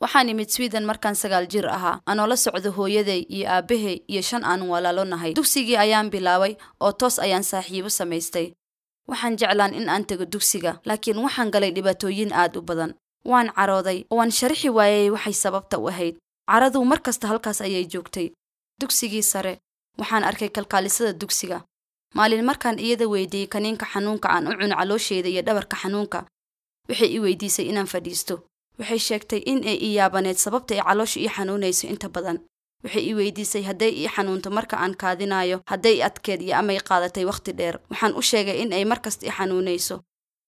waxaan imid sweden markaan sagaal jir ahaa anoo la socdo hooyaday iyo aabbahay iyo shan aan walaalo nahay dugsigii ayaan bilaabay oo toos ayaan saaxiibo samaystay waxaan jeclaan in aan tego dugsiga laakiin waxaan galay dhibaatooyin aad u badan waan carooday oo waan sharixi waayay waxay sababta u ahayd caraduu mar kasta halkaas ayay joogtay dugsigii sare waxaan arkay kalkaalisada dugsiga maalin markaan iyada weydiiyey kaniinka xanuunka aan u cuno caloosheeda iyo dhabarka xanuunka waxay i weydiisay inaan fadhiisto waxay sheegtay in ay ii yaabaneed sababta ay caloosha ii xanuunayso inta badan waxay ii weydiisay hadday ii xanuunto marka aan kaadinayo hadday i adkeed iyo amay qaadatay wakhti dheer waxaan u sheegay in ay mar kasta i xanuunayso